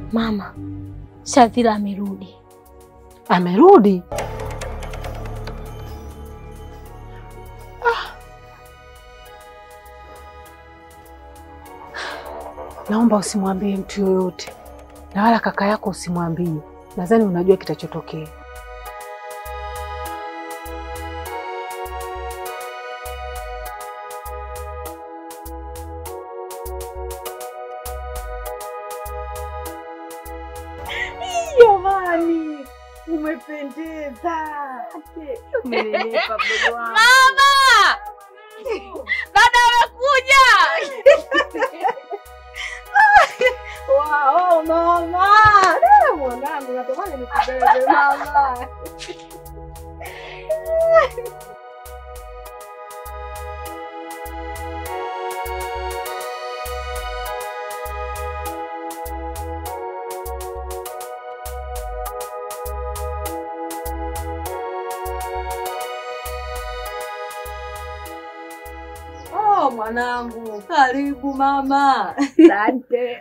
Mama, Shadhila amerudi. Amerudi? Naomba usimwambie mtu yoyote, na wala kaka yako usimwambie. Nadhani unajua kitachotokea. Jamani, umependeza. Umenenepa mdogo wangu. Mama! Dada amekuja! Wow, mama. Eh, Mwanangu, natamani nikubebe mama. Oh, mwanangu, karibu mama. Asante.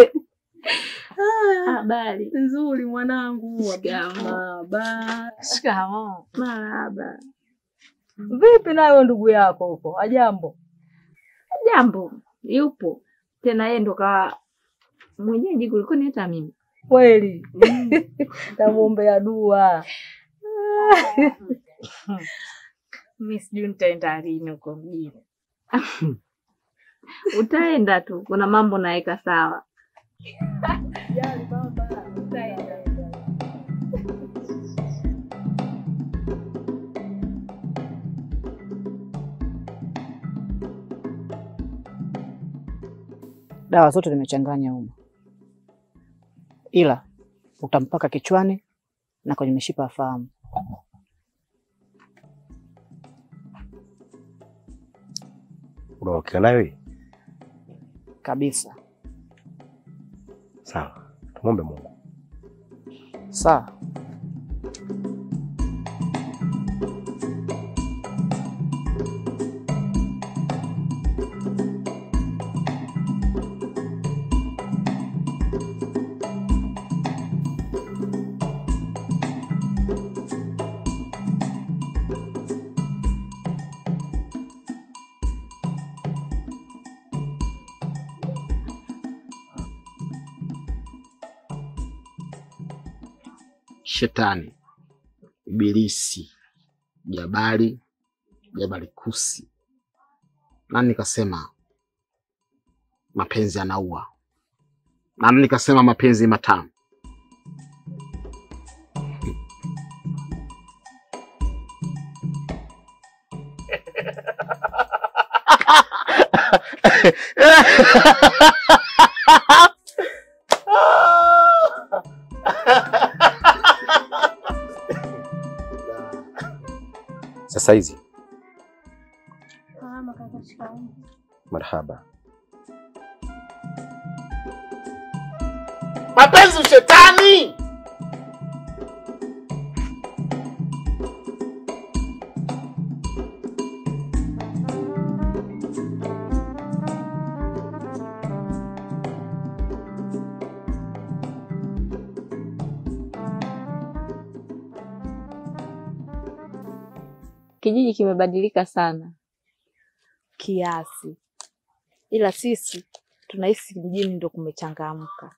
Habari. Nzuri mwanangu. Marahaba. Shikamoo. Marahaba. Vipi nayo ndugu yako huko? Ajambo? Jambo yupo tena, yeye ndo kawa mwenyeji kuliko ni hata mimi. Kweli. Namwombea dua. Mi sijui nitaenda lini huko mjini. Utaenda tu, kuna mambo naweka sawa. Jali baba. Utaenda. Dawa zote nimechanganya humo, ila utampaka kichwani na kwenye mishipa ya fahamu. Unaokea nayo hii? Kabisa. Sawa, tumwombe Mungu. Sawa. Shetani, Ibilisi, Jabali, Jabali Kusi. Nani nikasema mapenzi yanaua? Nani nikasema mapenzi matamu? Sasa hizi Mama kaka, shikamoo. marhaba. Mapenzi shetani. Kijiji kimebadilika sana kiasi, ila sisi tunahisi mjini ndo kumechangamka.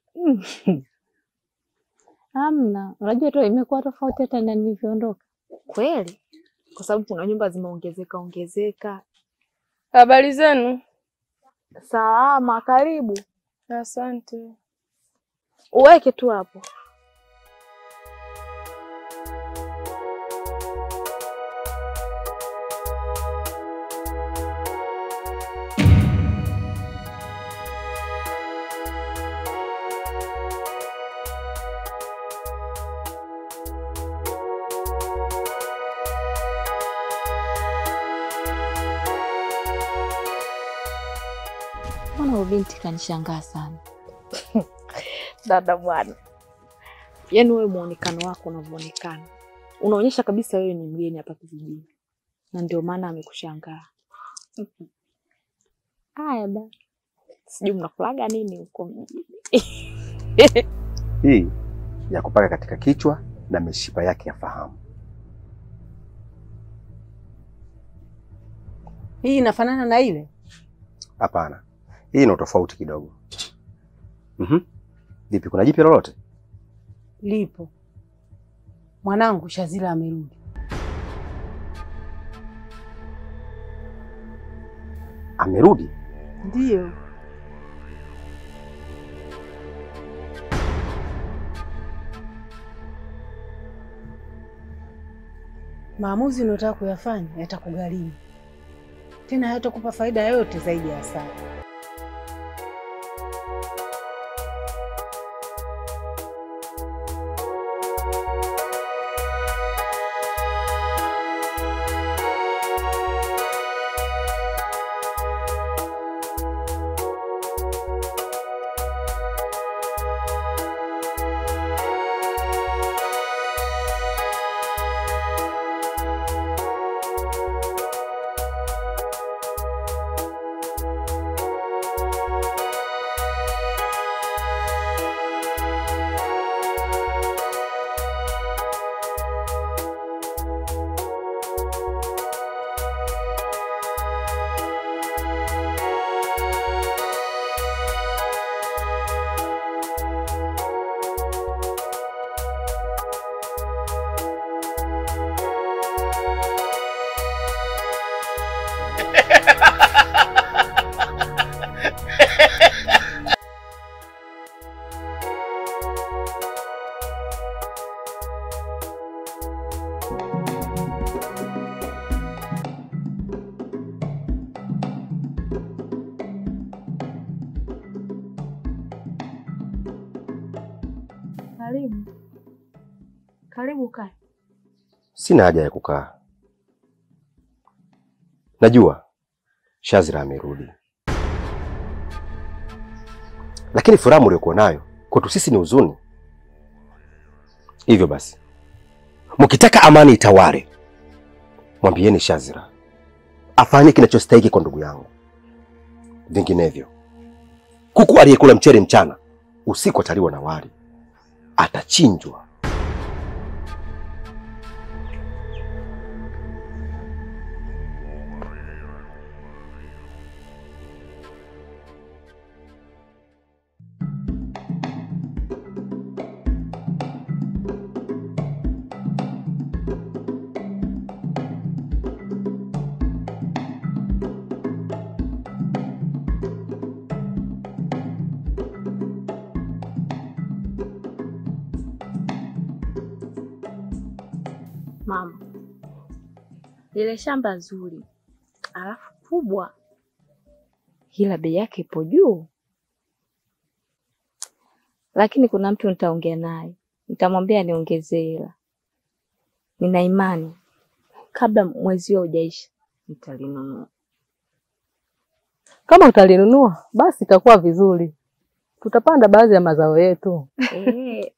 Hamna, unajua tu imekuwa tofauti hata na nilivyoondoka. Kweli, kwa sababu kuna nyumba zimeongezeka ongezeka. Habari zenu? Salama, karibu. Asante. Uweke tu hapo. Mbona huyu binti kanishangaa sana? Dada bwana, yaani wewe muonekano wako unavyoonekana unaonyesha kabisa wewe ni mgeni hapa kijijini, na ndio maana amekushangaa. Haya ba, sijui mnakulaga nini huko mjini. Hii ya kupaka katika kichwa na mishipa yake ya fahamu. Hii inafanana na ile? Hapana, hii ina tofauti kidogo. Mhm. Vipi, kuna jipya lolote? Lipo. Mwanangu Shazila amerudi. Amerudi? Ndiyo. Maamuzi unayotaka kuyafanya yatakugharimu, tena hayatakupa faida yoyote zaidi ya hasara. Karibu, karibu kae. Sina haja ya kukaa. Najua Shazira amerudi, lakini furaha mliokuwa nayo kwetu sisi ni huzuni. Hivyo basi, mkitaka amani itawale, mwambieni Shazira afanye kinachostahiki kwa ndugu yangu. Vinginevyo, kuku aliyekula mchele mchana usiku ataliwa na wali, atachinjwa. Mama, lile shamba zuri alafu kubwa, ila bei yake ipo juu, lakini kuna mtu nitaongea naye, nitamwambia niongezee hela. Nina imani kabla mwezi huo hujaisha nitalinunua. Kama utalinunua basi itakuwa vizuri, tutapanda baadhi ya mazao yetu. Eh,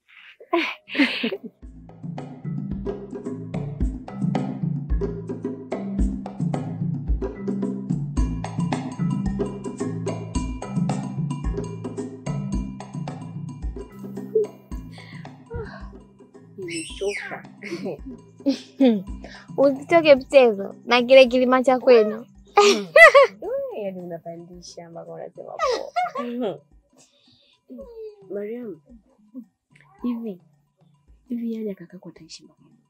Usitoke mchezo na kile kilima cha kwenu. yaani unapandisha mpaka unasema poa. Mariam, hivi hivi yaja kakako ataishi mpaka lini?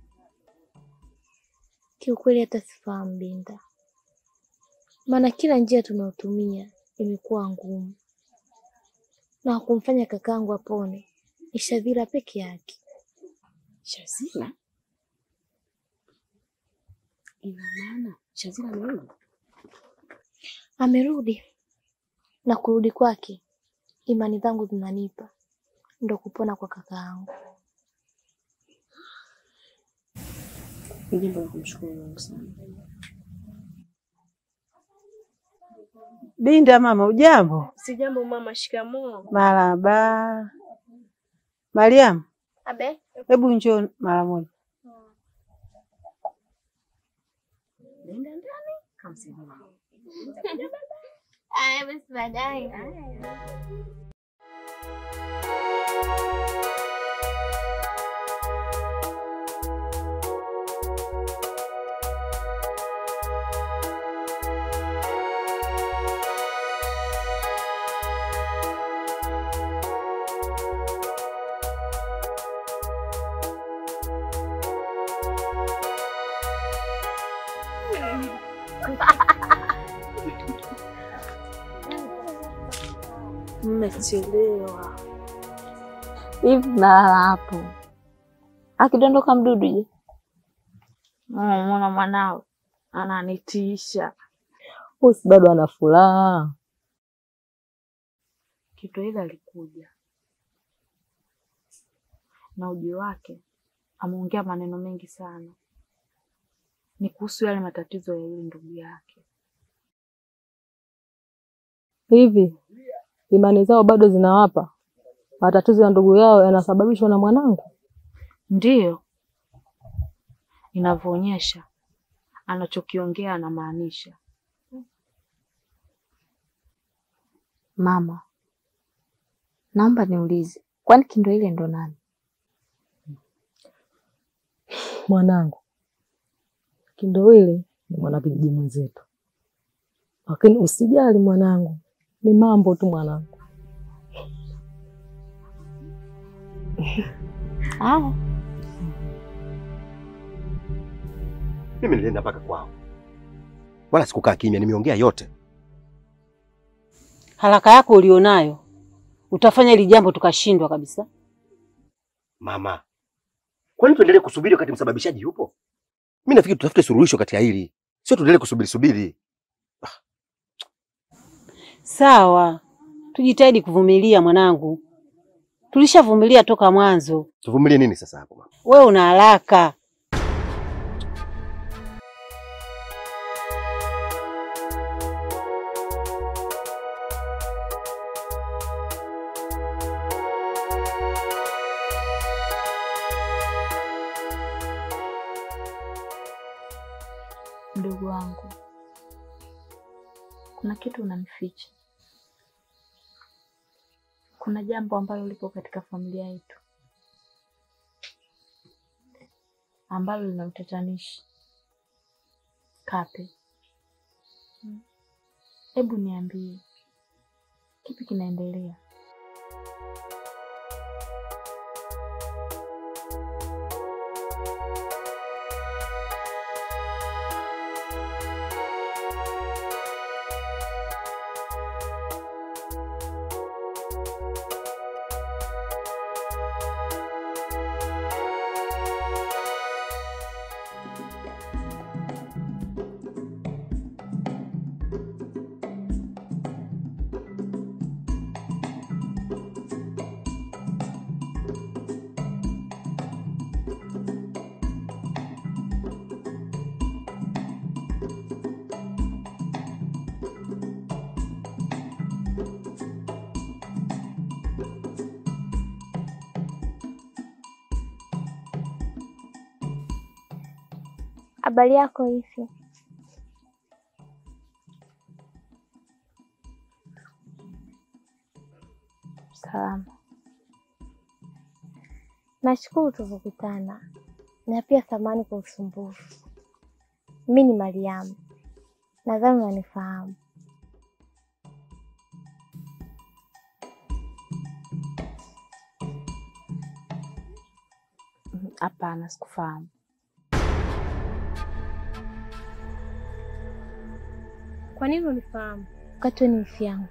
Kiukweli hata sifahamu Binta, maana kila njia tunayotumia imekuwa ngumu, na kumfanya kakaangu apone ni Shadhira peke yake. Shazila? Ina maana Shazila amerudi? Amerudi, na kurudi kwake imani zangu zinanipa ndo kupona kwa kakaangu. Ni jambo la kumshukuru Mungu sana. Binda mama, ujambo? Si jambo mama, shikamoo. Maraba. Mariam, Abe, hebu njoo mara moja. Nenda ndani kamsaidia. aya basi baadaye. Mmechelewa hivi, nalala hapo. Akidondoka mdudu je? Mwana mwanao ananitiisha. Usi bado ana furaha. Kitu ile alikuja na ujio wake, ameongea maneno mengi sana, ni kuhusu yale matatizo ya yule ndugu yake. Hivi imani zao bado zinawapa matatizo ya ndugu yao yanasababishwa na mwanangu? Ndiyo inavyoonyesha anachokiongea anamaanisha. Mama, naomba niulize, kwani Kindo ile ndo nani? Mwanangu Kindowile ni mwanakijiji mwenzetu, lakini usijali mwanangu, ni mambo tu mwanangu. Haya, Mimi nilienda mpaka kwao, wala sikukaa kimya, nimeongea yote. Haraka yako ulionayo utafanya hili jambo tukashindwa kabisa. Mama, kwani tuendelee kusubiri wakati msababishaji yupo? Mimi nafikiri tutafute suluhisho katika hili, sio tuendelee kusubiri subiri. Sawa, tujitahidi kuvumilia mwanangu, tulishavumilia toka mwanzo. Tuvumilie nini sasa hapo mama? Wewe una haraka. mdogo wangu, kuna kitu unanificha. Kuna jambo ambalo lipo katika familia yetu ambalo lina utatanishi. Kape, hebu niambie, kipi kinaendelea? Habari yako hivi? Salama. Nashukuru tulivyokutana na pia samahani kwa usumbufu. Mi ni Mariamu, nadhani unanifahamu. Hapana, sikufahamu. Kwa nini unifahamu wakati wewe ni wifi yangu?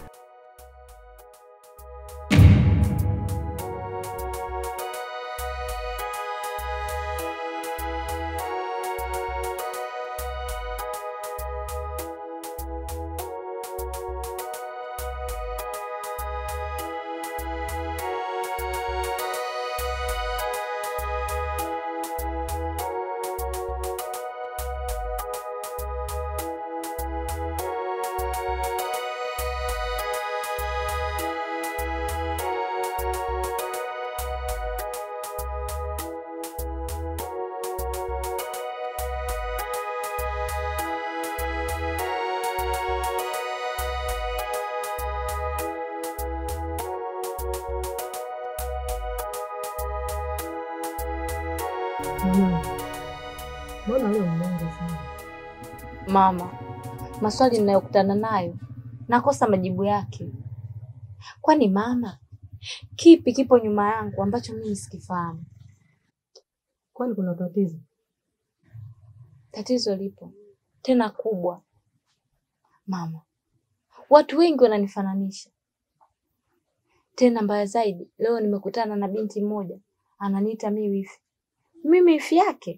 Mbona wewe mmongo sana? Mama, maswali ninayokutana nayo nakosa majibu yake. Kwani mama, kipi kipo nyuma yangu ambacho mimi sikifahamu? Kwani kuna tatizo? Tatizo lipo, tena kubwa. Mama, watu wengi wananifananisha. Tena mbaya zaidi, leo nimekutana na binti mmoja ananiita mi wifi. Mimi wifi yake?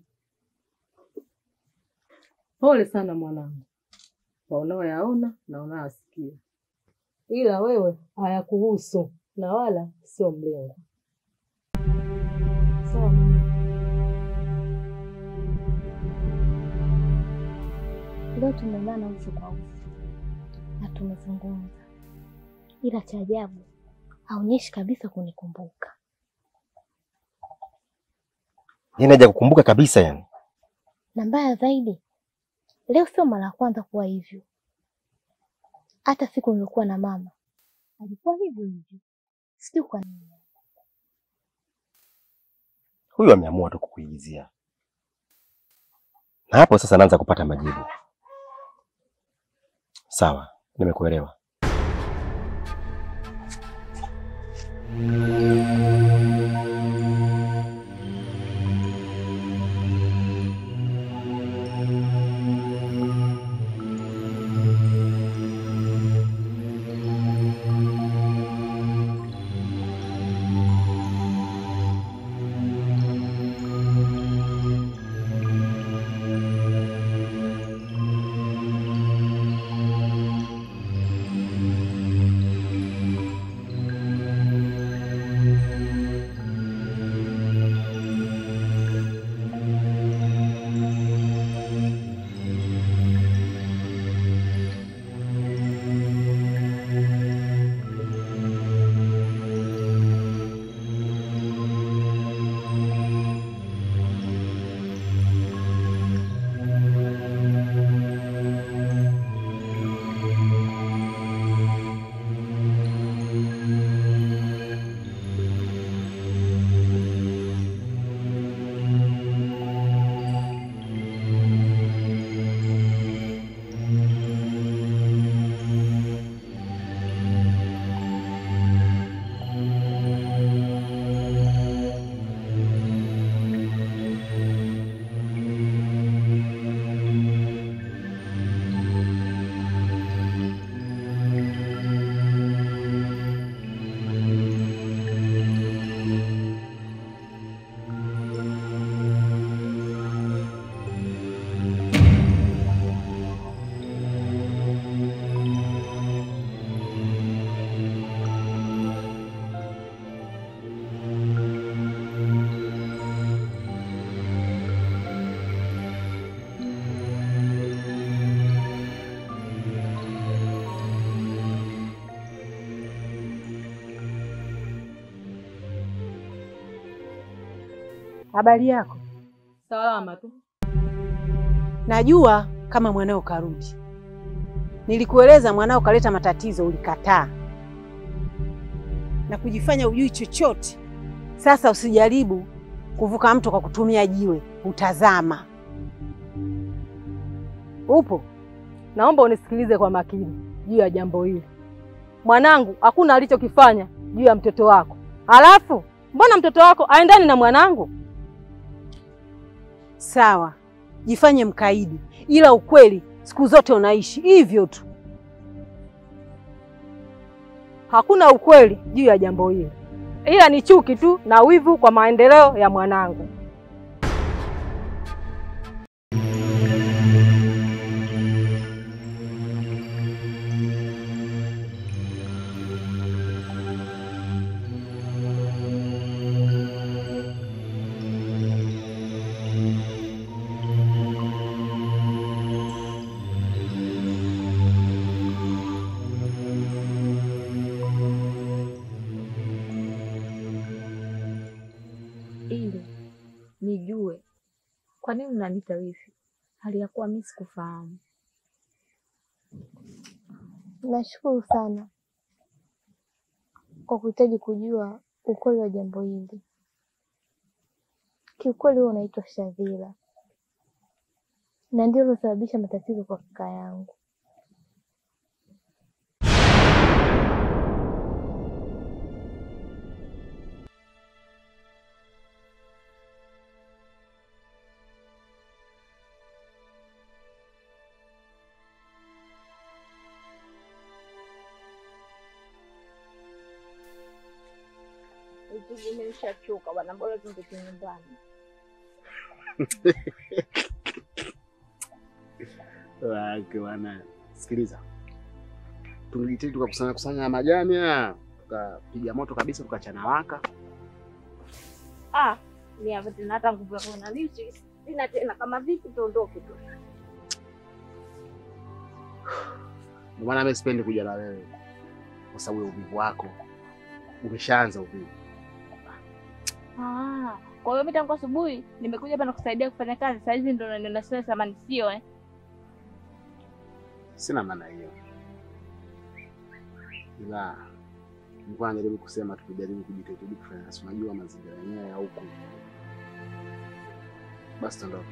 Pole sana mwanangu kwa unaoyaona na unayoyasikia, ila wewe hayakuhusu na wala sio mlengo. Sawa mama. Leo tumeonana uso kwa uso na tumezungumza, ila cha ajabu haonyeshi kabisa kunikumbuka. Yaani haja kukumbuka kabisa yani. Na mbaya zaidi, leo sio mara ya kwanza kuwa hivyo. Hata siku nilikuwa na mama alikuwa hivyo hivyo, sijui kwa nini. Huyu ameamua tu kukuigizia. Na hapo sasa naanza kupata majibu. Sawa, nimekuelewa. Habari yako? Salama tu. Najua kama mwanao karudi. Nilikueleza mwanao kaleta matatizo, ulikataa na kujifanya ujui chochote. Sasa usijaribu kuvuka mto kwa kutumia jiwe, utazama. Upo? Naomba unisikilize kwa makini juu ya jambo hili. Mwanangu hakuna alichokifanya juu ya mtoto wako, halafu mbona mtoto wako aendani na mwanangu? Sawa, jifanye mkaidi, ila ukweli siku zote unaishi hivyo tu. Hakuna ukweli juu ya jambo hili, ila ni chuki tu na wivu kwa maendeleo ya mwanangu. ili nijue kwa nini unaniita wifi hali ya kuwa mimi sikufahamu. Nashukuru sana kwa kuhitaji kujua ukweli wa jambo hili. Kiukweli wewe unaitwa Shadhira na ndio ulosababisha matatizo kwa kaka yangu. Nimeshachoka bwana, bora tungeke nyumbani. Wake bwana, sikiliza, tungejitahidi tukakusanya kusanya majani haya tukapiga moto kabisa, tukachana waka. Ah, ni hapa tena hata nguvu ya kuona lichi sina tena, kama vipi tuondoke tu. Ndio maana mimi sipendi kuja na wewe, kwa sababu ya uvivu wako. Umeshaanza uvivu. Ah, kwa hiyo mimi tangu asubuhi nimekuja hapa nakusaidia kufanya kazi, saa hizi ndo unaniona sina thamani, sio eh? Sina maana hiyo, ila nilikuwa najaribu kusema tukijaribu kujitahidi kufanya kazi. Unajua mazingira yenyewe ya huku. Basi tuondoke.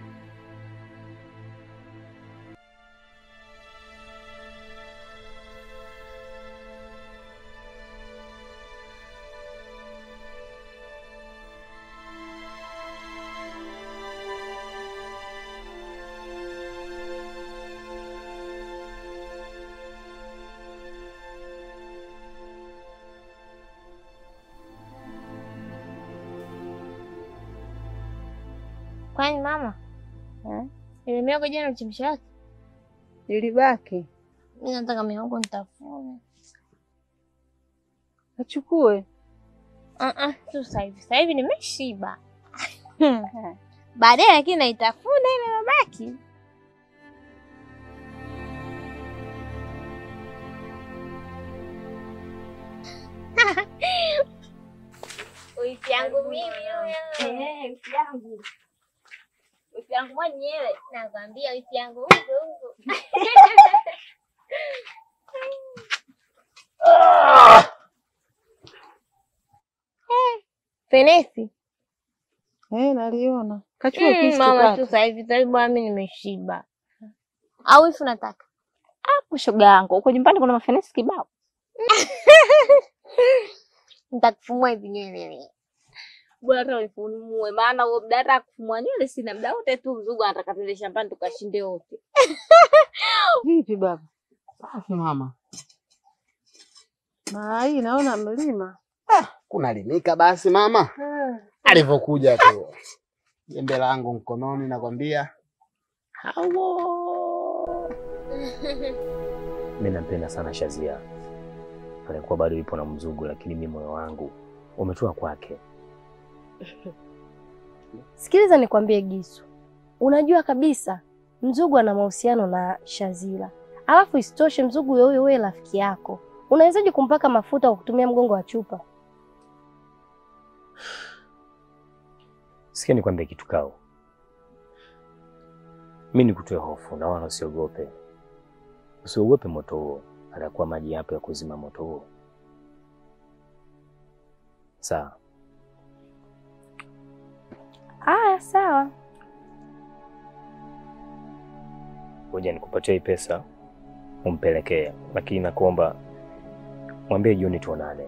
Kwani mama ile mihogo jana uchemsha wake? Ilibaki Mimi nataka mihogo nitafune. achukue. Ah ah, tu sasa hivi. Sasa hivi nimeshiba. Baadaye lakini naitafuna ile mabaki. Wifi yangu mimi huyo. Eh, wifi yangu. Wifi yangu mwenyewe. Nakwambia wifi yangu huko huko. Fenesi. Eh, naliona kachukua Mm, kisu mama kaka. tu sasa hivi sasa hivi bwana mimi nimeshiba. Au wifi unataka? Hapo shoga yangu, huko nyumbani kuna mafenesi kibao. Nitakufumua hivi nywele. Bora hata unifunue, maana huo muda hata kufumua nywele sina muda wote tu, mzugu anataka tuende shambani tukashinde wote. Vipi baba? Safi mama. Na hii naona mlima. Kunalimika basi mama. Alivyokuja tu jembe langu mkononi, nakwambia hawo. Mimi nampenda sana Shazia, alikuwa bado yupo na mzungu, lakini mimi moyo wangu umetua kwake. Sikiliza nikwambie Gisu, unajua kabisa Mzugu ana mahusiano na Shazila, alafu isitoshe Mzugu huyo huyo wewe rafiki yako, unawezaje kumpaka mafuta kwa kutumia mgongo wa chupa? Sikia nikwambie kitu kao, mi nikutoe hofu na wala usiogope, usiogope moto huo, atakuwa maji yapo ya kuzima moto huo. Sawa, Aya, sawa. ngoja nikupatie hii pesa umpelekee, lakini nakuomba mwambie jioni tuonane.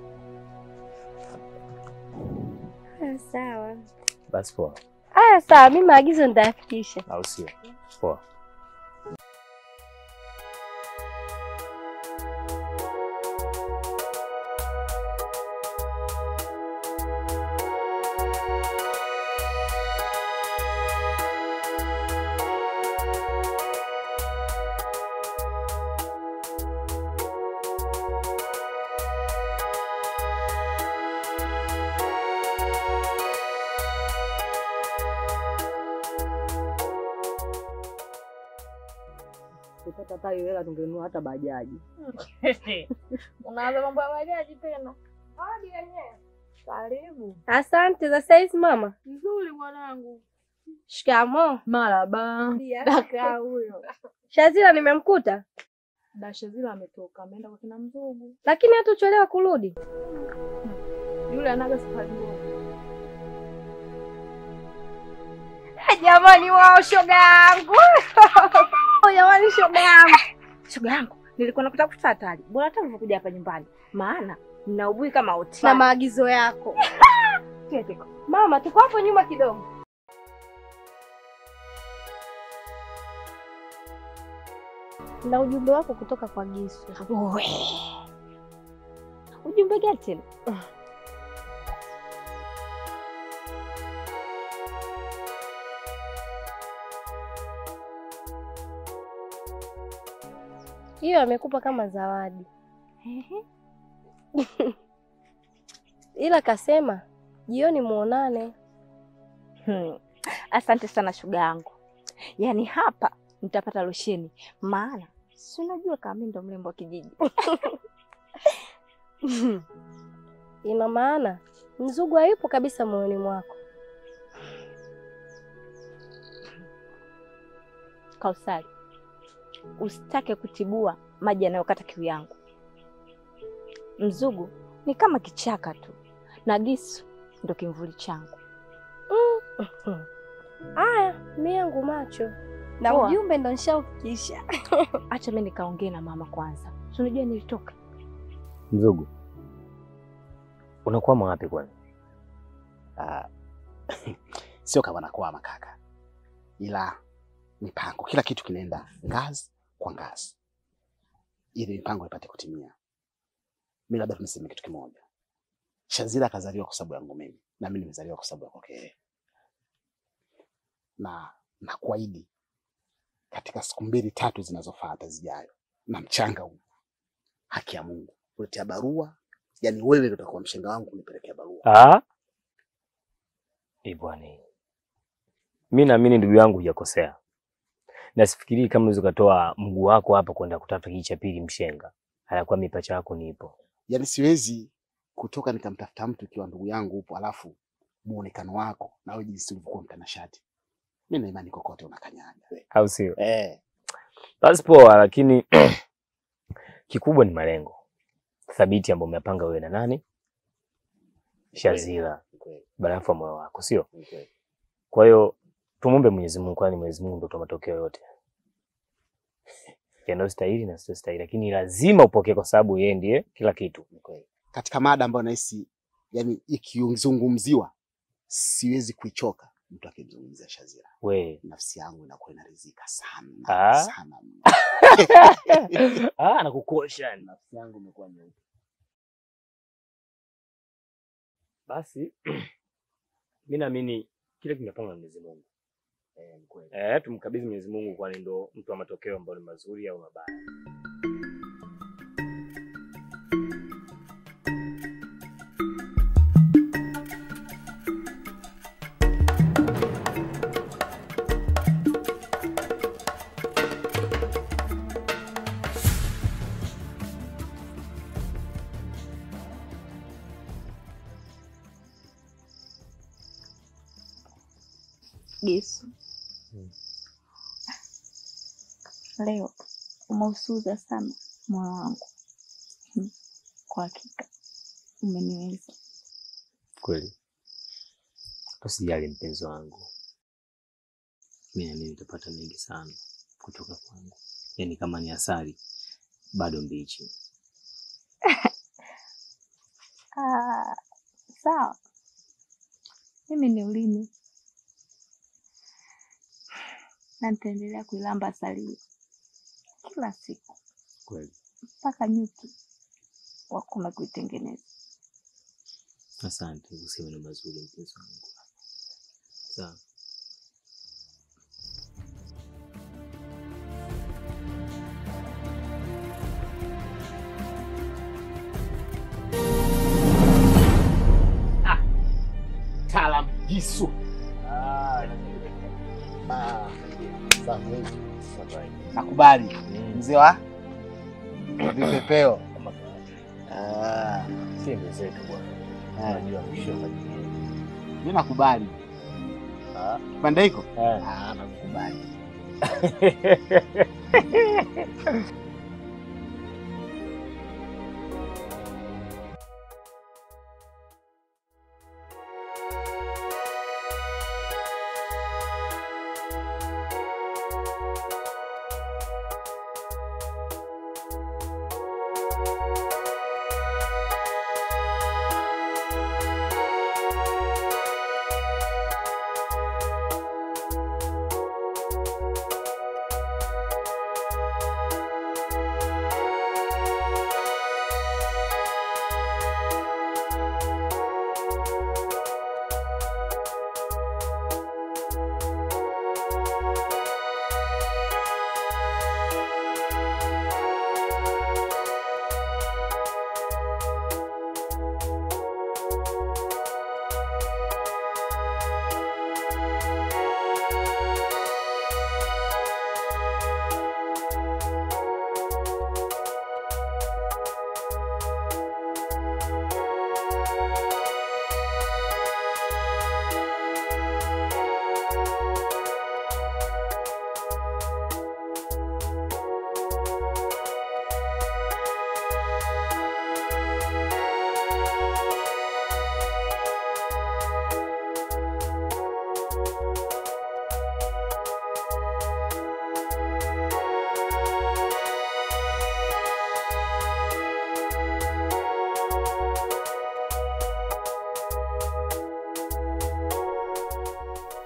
Aya, sawa. Basi poa, Aya, sawa, mimi maagizo nitayafikisha. au sio? Poa. Tupata hata hiyo hela tungenunua hata bajaji. Unaanza mambo ya bajaji tena. Hadi yenyewe. Karibu. Asante za saizi mama. Nzuri mwanangu. Shikamoo. Maraba. Daka huyo. Shazila nimemkuta, Dasha zile ametoka, ameenda kwa kina mzugu. lakini hata uchelewa kurudi. Yule anaga safari ndogo. Jamani wao, shoga yangu jamani, shoga yangu, shoga yangu, nilikuwa nakutafuta hatari, bora hata ulivyokuja hapa nyumbani, maana nina ubui kama oti na maagizo yako. Mama, tuko hapo nyuma kidogo. Na ujumbe wako kutoka kwa Gisu. Ujumbe gani tena? Hiyo amekupa kama zawadi. Ila kasema jioni muonane. Hmm. Asante sana shoga yangu, yaani hapa nitapata losheni, maana si unajua kama mimi ndo mrembo wa kijiji. Ina maana mzugu hayupo kabisa moyoni mwako. Kausari, usitake kutibua maji yanayokata kiu yangu. Mzugu ni kama kichaka tu na Gisu ndo kimvuli changu. Aya, mimi yangu macho na Poa. ujumbe ndo nishaufikisha. Acha mimi nikaongee na mama kwanza, si unajua nilitoka. Mzugu, unakwama wapi kwani? Ah, sio kama nakwama kaka, ila mipango, kila kitu kinaenda ngazi kwa ngazi ili mipango ipate kutimia. Mi labda tuniseme kitu kimoja, Shazira akazaliwa kwa sababu yangu mimi na mimi nimezaliwa kwa sababu ya kwake yeye, na nakuahidi katika siku mbili tatu zinazofuata zijayo, na mchanga huu, haki ya Mungu, kuletea barua, yani wewe ndio utakuwa mshenga wangu kunipelekea barua. Ah? Eh, bwana. Mimi naamini ndugu yangu hujakosea. Na sifikirii kama unaweza ukatoa mguu wako hapa kwenda kutafuta kijiji cha pili mshenga. Hayakuwa mipacha yako nipo. Yaani siwezi kutoka nikamtafuta mtu ikiwa ndugu yangu upo, alafu muonekano wako na wewe jinsi ulivyokuwa mtanashati. Mimi na imani kokote unakanyaga wewe. Au sio? Eh, Basi poa, lakini kikubwa ni malengo thabiti ambayo umepanga wewe na nani? Shazira, ni kweli, barafu wa moyo wako, sio? ni kweli. Kwa hiyo tumwombe Mwenyezi Mungu, kwani Mwenyezi Mungu ndio toa matokeo yote yanayostahili na siyostahili, lakini lazima upokee kwa sababu yeye ndiye kila kitu. Ni kweli. Katika mada ambayo nahisi yani ikizungumziwa siwezi kuichoka mtu akimzungumzia Shazira. We Nafsi yangu inakuwa inaridhika sana Ah. sana. mno. ah, anakukosha. Nafsi yangu imekuwa nyeupe. Basi mi naamini kile kimepangwa na Mwenyezi Mungu. Eh, ni kweli. Eh, tumkabidhi Mwenyezi Mungu, kwani ndo mtu wa matokeo ambayo ni mazuri au mabaya. Yesu, leo umeusuza sana moyo wangu. Hmm. Kwa hakika umeniweza. Kweli usijali mpenzi wangu, mi naamini utapata mengi sana kutoka kwangu, yaani kama ni asali bado mbichi. Ah, sawa, mimi ni ulimi na nitaendelea kuilamba asali hiyo kila siku Kweli mpaka nyuki wakome kuitengeneza. asante, usiwe na mazuri mpenzi wangu. Sawa. Talam Gisu. Ah, safi. Nakubali. Mzee wa vipepeo. Ah, Si mwenzetu bwana, eh, unajua mwisho mimi nakubali. Ah. Kipande hiko? Eh. Ah, nakubali.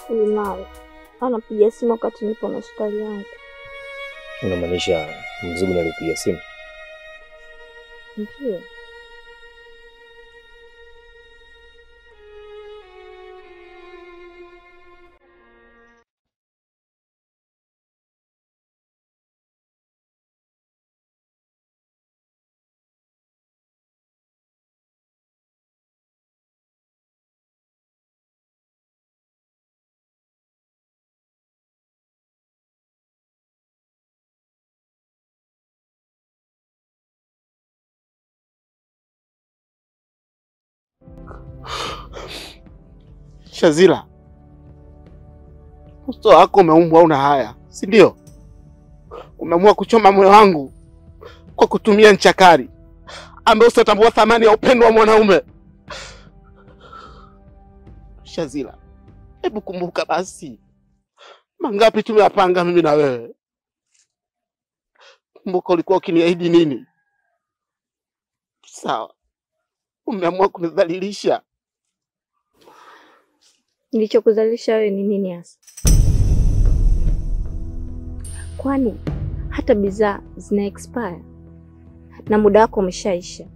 Huyu naye anapiga simu wakati nipo na hospitali yangu. Unamaanisha mzigo nalipiga simu? Ndio. Shazila, uso wako umeumbwa una haya, si ndio? Umeamua kuchoma moyo wangu kwa kutumia ncha kali ambaye usiotambua thamani ya upendo wa mwanaume. Shazila, hebu kumbuka basi, mangapi tumeyapanga mimi na wewe. Kumbuka ulikuwa ukiniahidi nini? Sawa, umeamua kunidhalilisha. Nilichokuzalisha wewe ni nini hasa? Kwani hata bidhaa zina expire na muda wako umeshaisha.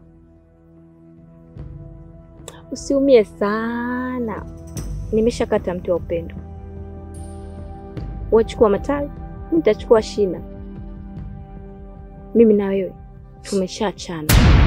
Usiumie sana, nimeshakata mti wa upendo. Wachukua matawi, mimi nitachukua shina. Mimi na wewe tumeshaachana.